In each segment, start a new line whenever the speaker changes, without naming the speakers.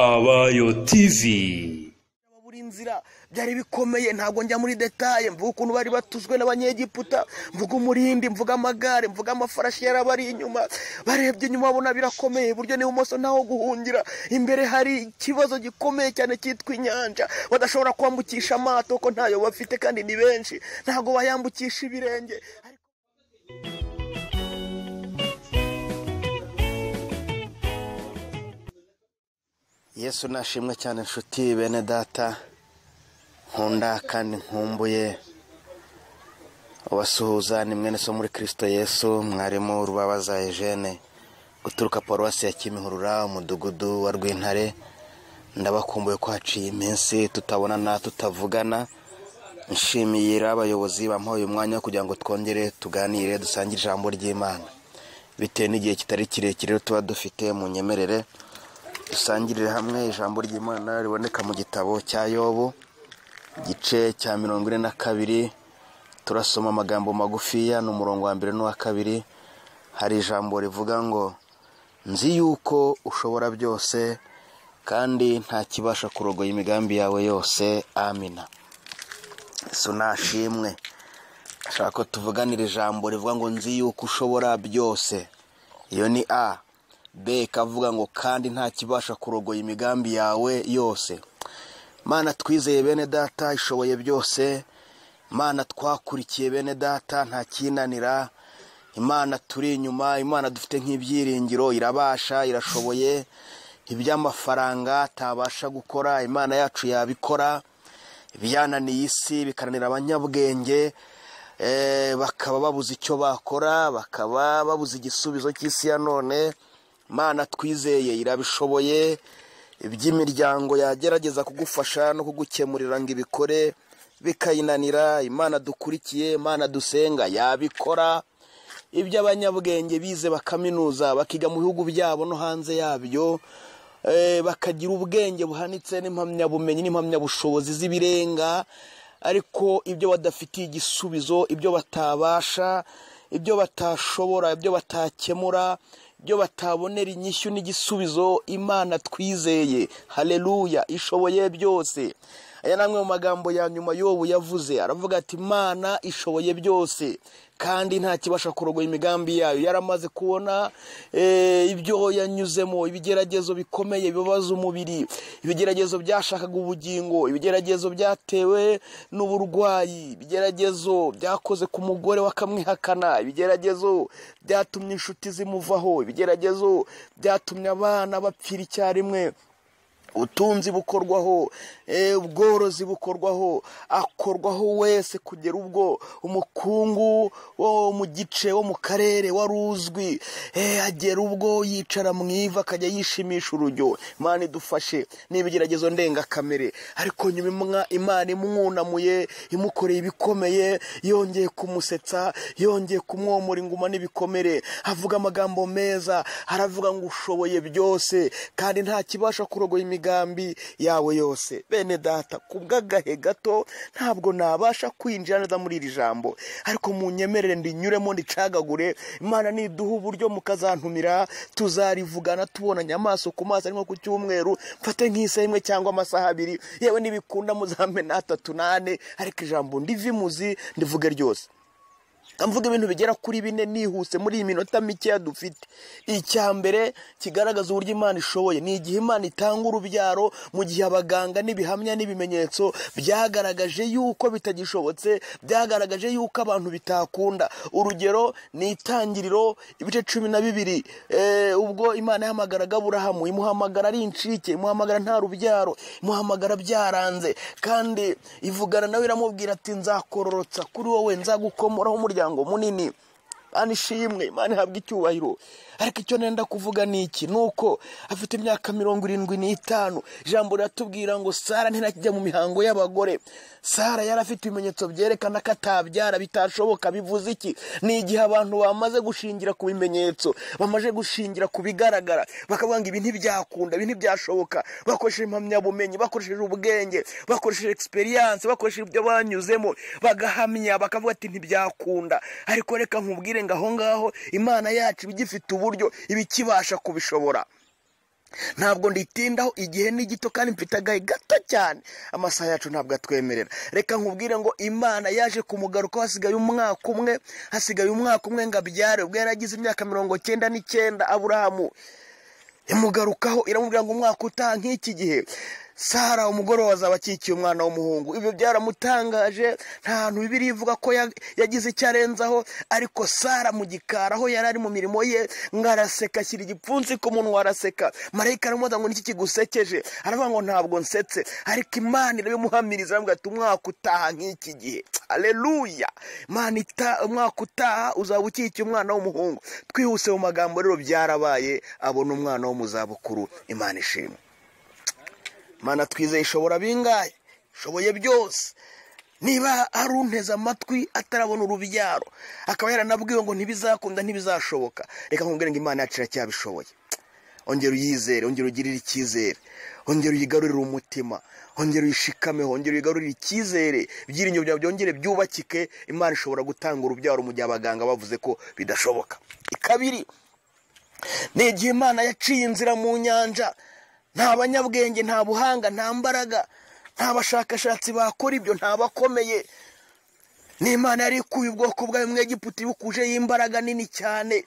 abayo tv
buri nzira byari bikomeye ntabwo njya muri detaye mvuga ukuntu bari batuzwe n'abanyegiputa mvuga umurindi mvuga amagare mvuga amafarashi yarabari inyuma barebye inyuma babona birakomeye iburyo n'ibumoso ntaho guhungira imbere hari ikibazo gikomeye cyane cyitwa inyanja badashobora kwambukisha amato ko ntayo bafite kandi ni benshi ntabwo bayambukisha ibirenge yesu nashimwe cyane inshuti bene data nkunda kandi nkumbuye ubasuhuza ni mwene so muri kirisito yesu mwarimu rubabaza ejene uturuka paruwasi ya kimihurura umudugudu wa rwintare ndabakumbuye ko haciye iminsi tutabonana tutavugana nshimiye abayobozi bamuhaye umwanya wo kugira ngo twongere tuganire dusangire ijambo ry'imana bitewe n'igihe kitari kirekire rero tuba dufite mu nyemerere dusangirire hamwe ijambo ry'imana riboneka mu gitabo cya yobu igice cya mirongo ine na kabiri turasoma amagambo magufiya ni umurongo wa mbere n'uwa kabiri hari ijambo rivuga ngo nzi yuko ushobora byose kandi nta kibasha kurogoya imigambi yawe yose amina sunashimwe ashaka ko tuvuganira ijambo rivuga ngo nzi yuko ushobora byose iyo ni a b ikavuga ngo kandi nta kibasha kurogoya imigambi yawe yose mana twizeye bene data ishoboye byose imana twakurikiye bene data nta kinanira imana turi inyuma imana dufite nk'ibyiringiro irabasha irashoboye iby'amafaranga atabasha gukora imana yacu yabikora ibyananiye isi bikananira abanyabwenge eh, bakaba babuze icyo bakora bakaba babuze igisubizo cy'isi ya none mana twizeye irabishoboye iby'imiryango yagerageza kugufasha no kugukemurira ngo ibikore bikayinanira imana dukurikiye imana dusenga yabikora iby'abanyabwenge bize bakaminuza bakiga mu bihugu byabo no hanze yabyo eh, bakagira ubwenge buhanitse n'impamyabumenyi n'impamyabushobozi z'ibirenga ariko ibyo badafitiye igisubizo ibyo batabasha ibyo batashobora ibyo batakemura ibyo batabonera inyishyu n'igisubizo imana twizeye hareruya ishoboye byose aya ni amwe mu magambo ya nyuma yobu yavuze aravuga ati imana ishoboye byose kandi nta kibasha kurogoya imigambi yayo yaramaze kubona eh, ibyo yanyuzemo ibigeragezo bikomeye bibabaza umubiri ibigeragezo byashakaga ubugingo ibigeragezo byatewe n'uburwayi ibigeragezo byakoze ku mugore wakamwihakana ibigeragezo byatumye inshuti zimuvaho ibigeragezo byatumye abana bapfira icyarimwe ubutunzi bukorwaho eh, ubworozi bukorwaho akorwaho wese kugera ubwo umukungu wo mu gice wo mu karere wari uzwi eh, agera ubwo yicara mu iva akajya yishimisha urujyo imana idufashe n'ibigeragezo ndengakamere ariko nyuma imwa- imana imwunamuye imukoreye ibikomeye yongeye kumusetsa yongeye kumwomora inguma n'ibikomere avuga amagambo meza aravuga ngo ushoboye byose kandi nta kibasha kurogoya imigambi yawe yose bene data ku bw'agahe gato ntabwo nabasha kwinjira neza muri iri jambo ariko munyemerere ndinyuremo ndicagagure imana niduha uburyo mukazantumira tuzarivugana tubonanye amaso ku maso arimo ku cyumweru mfate nk'isaha imwe cyangwa amasaha abiri yewe nibikunda muzamena atatu n'ane ariko ijambo ndivimuzi ndivuge ryose mvuga ibintu bigera kuri bine nihuse muri iyi minota mikeya dufite icya mbere kigaragaza uburyo imana ishoboye ni igihe imana itanga urubyaro mu gihe abaganga n'ibihamya n'ibimenyetso byagaragaje yuko bitagishobotse byagaragaje yuko abantu bitakunda urugero ni itangiriro ibice cumi na bibiri eh, ubwo imana yahamagaraga aburahamu imuhamagara ari inshike imuhamagara nta rubyaro imuhamagara byaranze kandi ivugana nawe iramubwira ati nzakororotsa kuri wowe nzagukomoraho umuryango munini Mana ishimwe Imana ihabwa icyubahiro ariko icyo nenda kuvuga ni iki ni uko afite imyaka mirongo irindwi n'itanu ijambo riratubwira ngo sara ntinakijya mu mihango y'abagore sara yari afite ibimenyetso byerekana ko atabyara bitashoboka bivuze iki ni igihe abantu bamaze gushingira ku bimenyetso bamaze gushingira ku bigaragara bakavuga ngo ibi ntibyakunda ibi ntibyashoboka bakoresheje impamyabumenyi bakoresheje ubwenge bakoresheje experience bakoresheje ibyo banyuzemo bagahamya bakavuga ati ntibyakunda ariko reka nkubwire ngo aho ngaho imana yacu iba igifite uburyo iba ikibasha kubishobora ntabwo nditindaho igihe ni gito kandi mfite agahe gato cyane amasaha yacu ntabwo atwemerera reka nkubwire ngo imana yaje kumugaruka hasigaye umwaka umwe hasigaye umwaka umwe ngo abyare ubwo yari agize imyaka mirongo cyenda n'icyenda aburahamu imugarukaho iramubwira ngo umwaka utaha nk'iki gihe sara umugoroba azaba akikiye umwana w'umuhungu ibyo byaramutangaje nta hantu bibiri ivuga ko ya- yagize icyo arenzaho ariko sara mu gikari aho yari ari mu mirimo ye ngo araseka ashyira igipfunsi ku munwa araseka marayika aramubaza ngo niki kigusekeje aravuga ngo ntabwo nsetse ariko imana irabimuhamiriza aravuga ati umwaka utaha nk'iki gihe aleluya imana ita- umwaka utaha uzaba ukikiye umwana w'umuhungu twihuse mu magambo rero byarabaye abona umwana wo mu zabukuru imana ishimwe mana twizeye ishobora bingahe ishoboye byose niba ari unteze amatwi atarabona urubyaro akaba yaranabwiwe ngo ntibizakunda ntibizashoboka reka nkubwire ngo imana yacu iracyabishoboye ongera uyizere ongera ugirire icyizere ongera uyigarurire umutima ongera uyishikameho ongera uyigarurire icyizere ibyiringiro byawe byongere byubakike imana ishobora gutanga urubyaro mu gihe abaganga bavuze ko bidashoboka kabiri ni igihe imana yaciye inzira mu nyanja nta banyabwenge nta buhanga nta mbaraga nta bashakashatsi bakora ibyo nta bakomeye ni imana yari ikuye ubwoko bwayo mu egiputa ibukujeho imbaraga nini cyane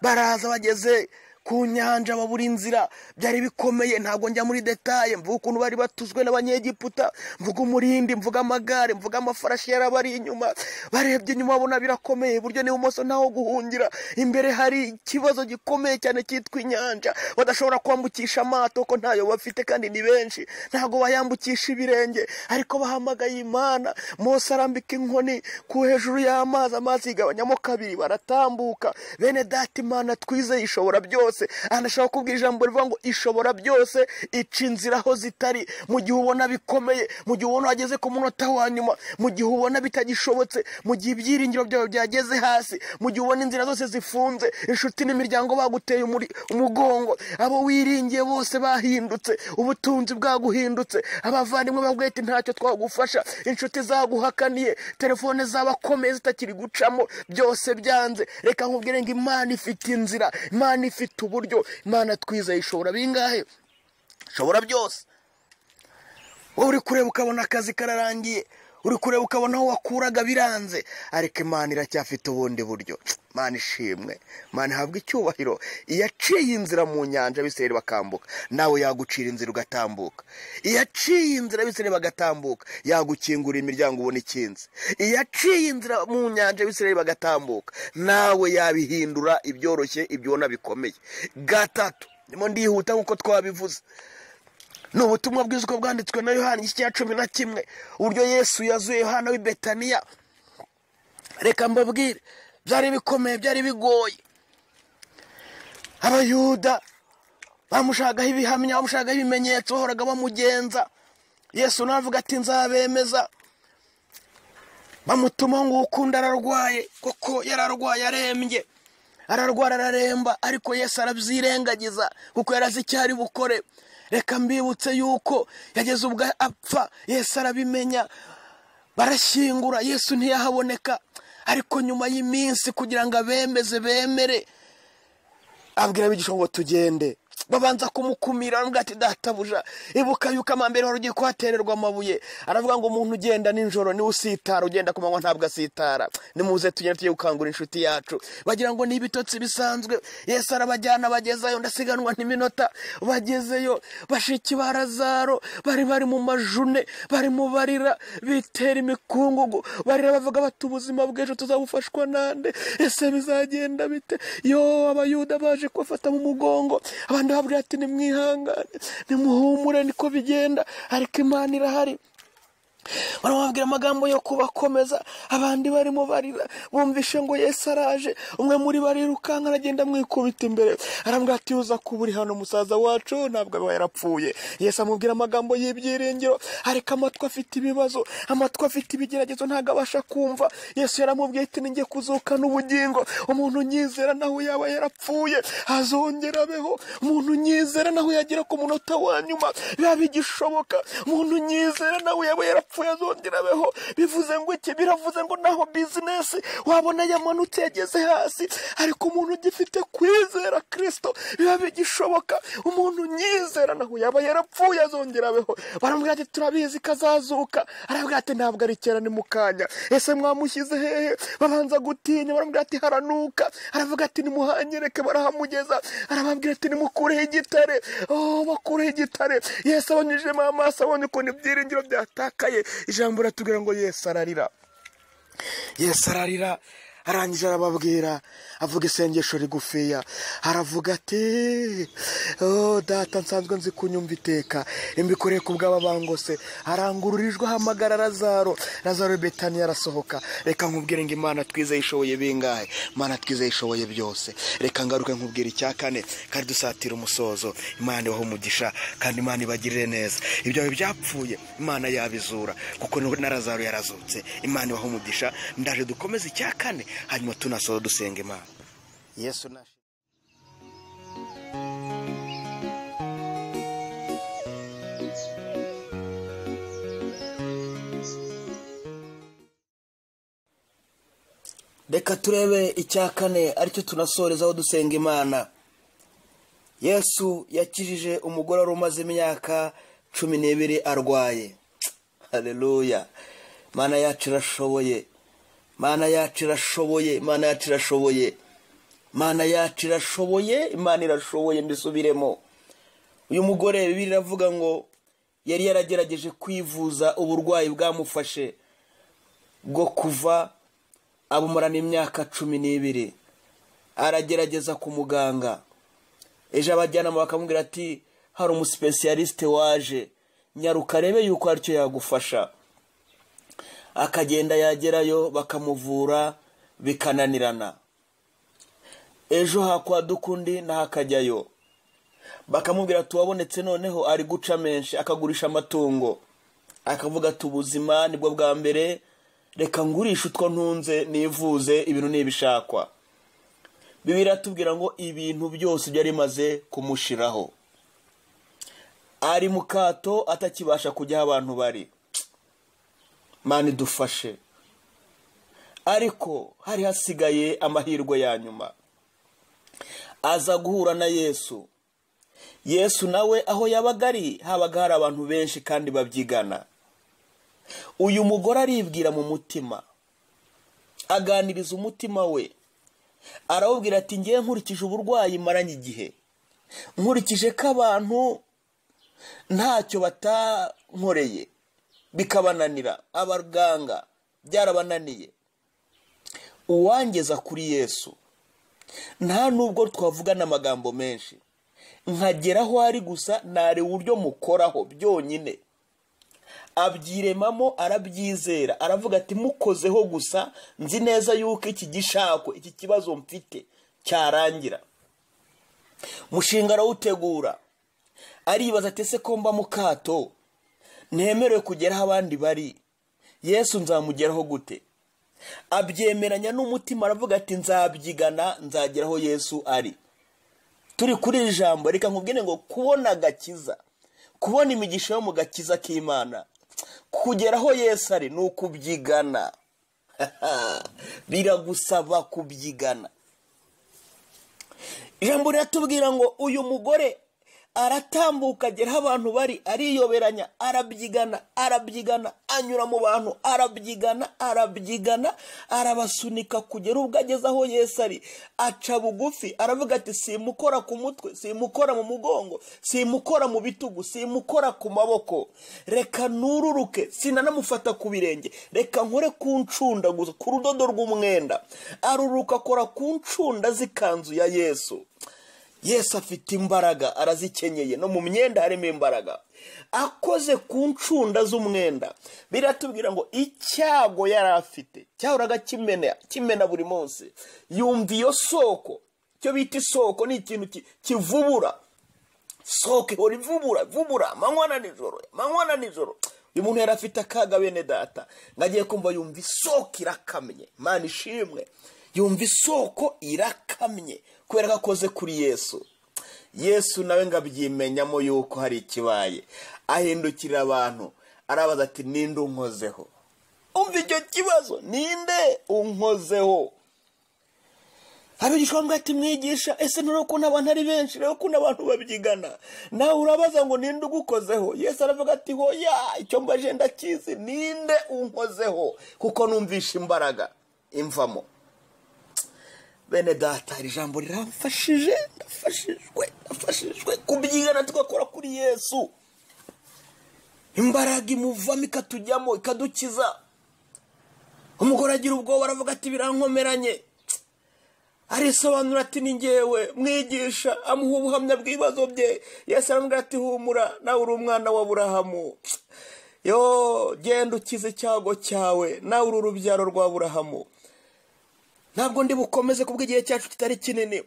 baraza bageze ku nyanja babura inzira byari bikomeye ntabwo njya muri detaye mvuga ukuntu bari batuzwe n'abanyegiputa mvuga umurindi mvuga amagare mvuga amafarashi yarabari inyuma barebye inyuma babona birakomeye iburyo n'ibumoso ntaho guhungira imbere hari ikibazo gikomeye cyane cyitwa inyanja badashobora kwambukisha amato ko ntayo bafite kandi ni benshi ntabwo bayambukisha ibirenge ariko bahamagaye imana mose arambika inkoni ku hejuru y'amazi amazi yigabanyamo kabiri baratambuka bene data imana twizeye ishobora byose anashaka kubwira ijambo rivuga ngo ishobora byose ica inzira aho zitari mu gihe ubona bikomeye mu gihe ubona wageze ku munota wa nyuma mu gihe ubona bitagishobotse mu gihe ibyiringiro byawe byageze hasi mu gihe ubona inzira zose zifunze inshuti n'imiryango baguteye umuri- umugongo abo wiringiye bose bahindutse ubutunzi bwaguhindutse abavandimwe bavuga ati ntacyo twagufasha inshuti zaguhakaniye telefone zabakomeye zitakiri gucamo byose byanze reka nkubwire ngo imana ifite inzira imana ifite uburyo imana twizeye ishobora bingahe ishobora byose wowe uri kureba ukabona akazi kararangiye uri kureba ukabona aho wakuraga biranze ariko imana iracyafite ubundi buryo imana ishimwe imana ihabwa icyubahiro iyaciye inzira mu nyanja abisirayeli bakambuka nawe yagucira inzira ugatambuka iyaciye inzira abisirayeli bagatambuka yagukingurira imiryango ubona ikinze iyaciye inzira mu nyanja abisirayeli bagatambuka nawe yabihindura ibyoroshye ibyo ubona bikomeye gatatu ndimo ndihuta nk'uko twabivuze ni ubutumwa bwiza uko bwanditswe na yohani igice cya cumi na kimwe uburyo yesu yazuye yohana w'i betaniya reka mbabwire byari bikomeye byari bigoye abayuda bamushagaho ibihamya bamushagaho ibimenyetso bahoraga bamugenza yesu nawe avuga ati nzabemeza bamutumaho ngo ukundi ararwaye koko yararwaye arembye ararwara araremba ariko yesu arabyirengagiza kuko yarazi icyo ari bukore reka mbibutse yuko yageze ubwo apfa yesu arabimenya barashyingura yesu ntiyahaboneka ariko nyuma y'iminsi kugira ngo abemeze bemere abwira abigisha ngo tugende babanza kumukumira baravuga ati databuja ibuka yuko amambere wari ugiye kuhatererwa amabuye aravuga ngo umuntu ugenda nijoro niwe usitara ugenda ku manywa ntabwo asitara nimuze tugende tujye gukangura inshuti yacu bagira ngo ni ibitotsi bisanzwe yesu arabajyana bagezayo ndasiganwa n'iminota bagezeyo bashiki ba lazaro bari bari mu majune barimo barira bitera imikungugu barira bavuga bati ubuzima bw'ejo tuzabufashwa nande ese bizagenda bite yo abayuda baje kubafata mu mugongo abandi babwira ati nimwihangane nimuhumure niko bigenda ariko imana irahari baramubwira amagambo yo kubakomeza abandi barimo barira bumvishe ngo yesu araje umwe muri bo arirukanka aragenda amwikubita imbere arambwira ati uza kuba uri hano musaza wacu ntabwo aba yarapfuye yesu amubwira amagambo y'ibyiringiro ariko amatwi afite ibibazo amatwi afite ibigeragezo ntabwo abasha kumva yesu yaramubwiye ati ninjye kuzukana ubugingo umuntu unyizera nawe yaba yarapfuye azongera abeho umuntu unyizera nawe yagera ku munota wa nyuma biba bigishoboka umuntu unyizera nawe yaba yarapfuye yapfuye azongera abeho bivuze ngo iki biravuze ngo naho bizinesi wabona yamanutse yageze hasi ariko umuntu ugifite kwizera kirisito biba bigishoboka umuntu unyizera naho yaba yarapfuye azongera abeho baramubwira ati turabizi kazazuka arabwira ati ntabwo ari kera ni mu kanya ese mwamushyize hehe babanza gutinya baramubwira ati haranuka aravuga ati nimuhanyereke barahamugeza arababwira ati nimukureho igitare oh bakureho igitare yesu abanyujijemo amaso abonye ukuntu ibyiringiro byatakaye ijambo riratubwira ngo yesu ararira yesu ararira arangije arababwira avuga isengesho rigufiya aravuga ati oh data nsanzwe nzi kunyumva iteka imbikoreye ku bw'aba bangose arangururijwe ahamagara razaro razaro betani arasohoka reka nkubwire ngo imana twizeye ishoboye bingahe imana twizeye ishoboye byose reka ngaruke nkubwire icya kane kandi dusatira umusozo imana ibaho umugisha kandi imana ibagirire neza ibyo byapfuye imana yabizura kuko na razaro yarazutse imana ibaho umugisha ndaje dukomeze icya kane hanyuma tunasoho dusenga imana yesu nashi reka turebe icya kane aricyo tunasorezaho dusenga imana yesu yakijije umugore wari umaze imyaka cumi n'ibiri arwaye hareruya imana yacu irashoboye imana yacu irashoboye imana yacu irashoboye imana yacu irashoboye imana irashoboye mbisubiremo uyu mugore bibiri iravuga ngo yari yaragerageje kwivuza uburwayi bwamufashe bwo kuva abumarana imyaka cumi n'ibiri aragerageza ku muganga ejo abajyanama bakamubwira ati hari umusipesiyalisite waje nyaruka arebe yuko aricyo yagufasha akagenda yagerayo bakamuvura bikananirana ejo hakwa dukundi naho akajyayo bakamubwira ati uwabonetse noneho ari guca menshi akagurisha amatungo akavuga ati ubuzima nibwo bwa mbere reka ngurishe utwo ntunze nivuze ibintu nibishakwa bibiri atubwira ngo ibintu byose byari bimaze kumushiraho ari mu kato atakibasha kujya aho abantu bari mani idufashe ariko hari hasigaye amahirwe ya nyuma aza guhura na yesu yesu nawe aho yabaga ari habaga hari abantu benshi kandi babyigana uyu mugore aribwira mu mutima aganiriza umutima we arawubwira ati ngewe nkurikije uburwayi maranye igihe nkurikije ko abantu ntacyo batankoreye bikabananira abaganga byarabananiye uwangeza kuri yesu nta nubwo twavugana amagambo menshi nkagera aho ari gusa ntare uburyo mukoraho byonyine abyiremamo arabyizera aravuga ati mukozeho gusa nzi neza yuko iki gishako iki kibazo mfite cyarangira mushinga arawutegura aribaza ati ese ko mba mu kato ntemerewe kugera aho abandi bari yesu nzamugeraho gute abyemeranya n'umutima aravuga ati nzabyigana nzagera aho yesu ari turi kuri iri jambo reka nkubwire ngo kubona agakiza kubona imigisha yo mu gakiza k'imana kugera aho yesu ari ni ukubyigana biragusaba kubyigana ijambo riratubwira ngo uyu mugore aratambuka agera aho abantu bari ariyoberanya arabyigana arabyigana anyura mu bantu arabyigana arabyigana arabasunika kugera ubwo ageze aho Yesu ari aca bugufi aravuga ati simukora ku mutwe simukora mu mugongo simukora mu bitugu simukora ku maboko reka nururuke sinanamufata ku birenge reka nkore ku ncunda gusa ku rudodo rw'umwenda aruruka akora ku ncunda z'ikanzu ya yesu yesu afite imbaraga arazikenyeye no mu myenda harimo imbaraga akoze ku ncunda z'umwenda biratubwira ngo icyago yari afite cyahoraga kimena buri munsi yumva iyo soko icyo bita isoko ni ikintu kivubura soko ihora ivubura ivubura amanywa na nijoro amanywa na nijoro uyu muntu yari afite akaga bene data ngo agiye kumva yumva isoko irakamye mani ishimwe yumva isoko irakamye kubera ko akoze kuri yesu yesu nawe ngo abyimenyamo yuko hari ikibaye ahindukirira abantu arabaza ati ninde unkozeho umva icyo kibazo ninde unkozeho abigishwa bamwe ati mwigisha ese nturakunda abantu ari benshi nturakunda abantu babyigana nawe urabaza ngo ninde ugukozeho yesu aravuga ati hoya icyo mbaje ndakizi ninde unkozeho kuko numvishe imbaraga imvamo bene data iri jambo riramfashije ndafashijwe ndafashijwe kubyigana tugakora kuri yesu imbaraga imuvamo ikatujyamo ikadukiza umugore agira ubwoba aravuga ati birankomeranye arisobanura ati ni ngewe mwigisha amuha ubuhamya bw'ibibazo bye yesu aramubwira ati humura nawe uri umwana wa burahamu yo genda ukize icyago cyawe nawe uri urubyaro rwa burahamu ntabwo ndi bukomeze kubwo igihe cyacu kitari kinini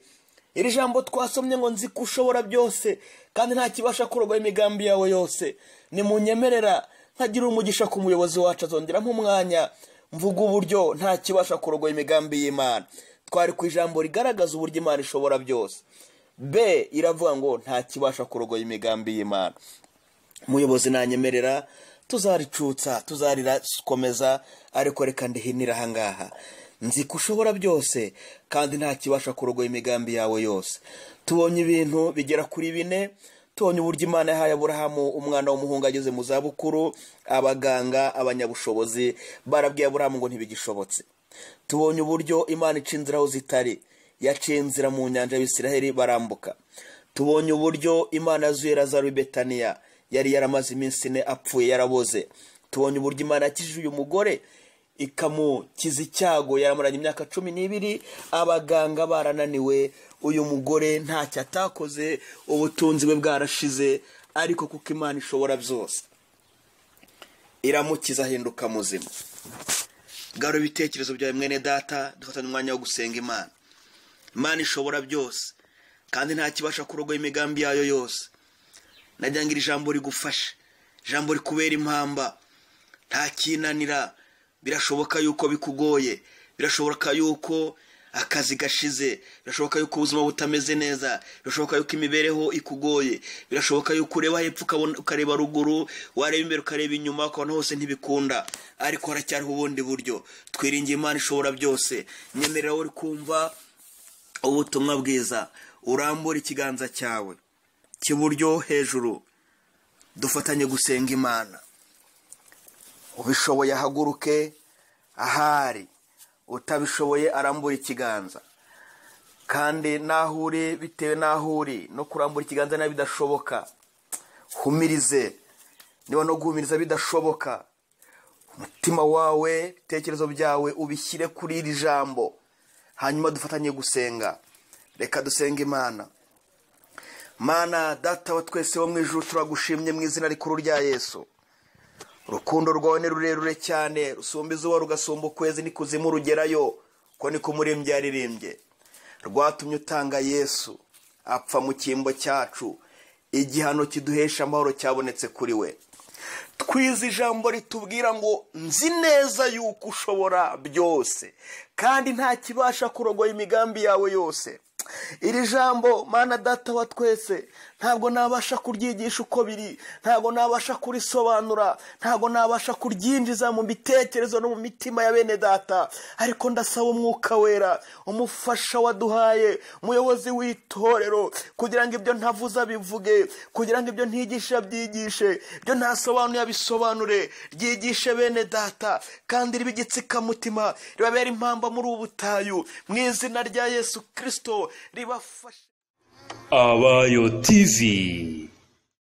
iri jambo twasomye ngo nzi ko ushobora byose kandi nta kibasha kurogoya imigambi yawe yose ni mu nyemerera nkagira umugisha ku muyobozi wacu azongeramo umwanya mvuga uburyo nta kibasha kurogoya imigambi y'imana twari ku ijambo rigaragaza uburyo imana ishobora byose be iravuga ngo nta kibasha kurogoya imigambi y'imana umuyobozi nanyemerera tuzaricutsa tuzarikomeza ariko reka ndihinira ahangaha nzi ko ushobora byose kandi nta kibasha kurogoya imigambi yawe yose tubonye ibintu bigera kuri bine tubonye uburyo imana yahaye aburahamu umwana w'umuhungu ageze mu zabukuru abaganga abanyabushobozi barabwiye aburahamu ngo ntibigishobotse tubonye uburyo imana ica inzira aho zitari yaciye inzira mu nyanja y'ibisiraheri barambuka tubonye uburyo imana yazuye lazaro betaniya yari yaramaze iminsi ine apfuye yaraboze tubonye uburyo imana yakijije uyu mugore ikamukiza icyago yaramaranye imyaka cumi n'ibiri abaganga barananiwe uyu mugore ntacyo atakoze ubutunzi bwe bwarashize ariko kuko imana ishobora byose iramukiza ahinduka muzima garura ibitekerezo byawe mwene data dufatanye umwanya wo gusenga imana imana ishobora byose kandi nta kibasha kurogoya imigambi yayo yose najya ngo iri jambo rigufashe ijambo rikubera impamba kinanira birashoboka yuko bikugoye birashoboka yuko akazi gashize birashoboka yuko ubuzima butameze neza birashoboka yuko imibereho ikugoye birashoboka yuko ureba hepfo ukareba ruguru wareba imbere ukareba inyuma ukabona hose ntibikunda ariko haracyariho ubundi buryo twiringiye imana ishobora byose nyemerera uri kumva ubutumwa bwiza urambura ikiganza cyawe cy'iburyo hejuru dufatanye gusenga imana ubishoboye ahaguruke ahari utabishoboye arambura ikiganza kandi n'aho uri bitewe n'aho uri no kurambura ikiganza nawe bidashoboka humirize niba no guhumiriza bidashoboka umutima wawe ibitekerezo byawe ubishyire kuri iri jambo hanyuma dufatanye gusenga reka dusenga imana mana data wa twese wo mu ijoro turagushimye mu izina rikuru rya yesu urukundo rwawe ni rurerure cyane rusumba izuba rugasumba ukwezi n'ikuzimu rugerayo ko ni kumurembye yaririmbye rwatumye utanga yesu apfa mu cyimbo cyacu igihano kiduhesha amahoro cyabonetse kuri we twize ijambo ritubwira ngo nzi neza yuko ushobora byose kandi nta kibasha kurogoya imigambi yawe yose iri jambo mana data wa twese ntabwo nabasha kuryigisha uko biri ntabwo nabasha kurisobanura ntabwo nabasha kuryinjiza mu bitekerezo no mu mitima ya bene data ariko ndasaba umwuka wera umufasha waduhaye umuyobozi w'itorero kugira ngo ibyo ntavuze abivuge kugira ngo ibyo ntigisha byigishe ibyo ntasobanuye abisobanure ryigishe bene data kandi ribe igitsikamutima ribabera impamba muri ubu butayu mu izina rya yesu kirisito ribafasha
abayo tivi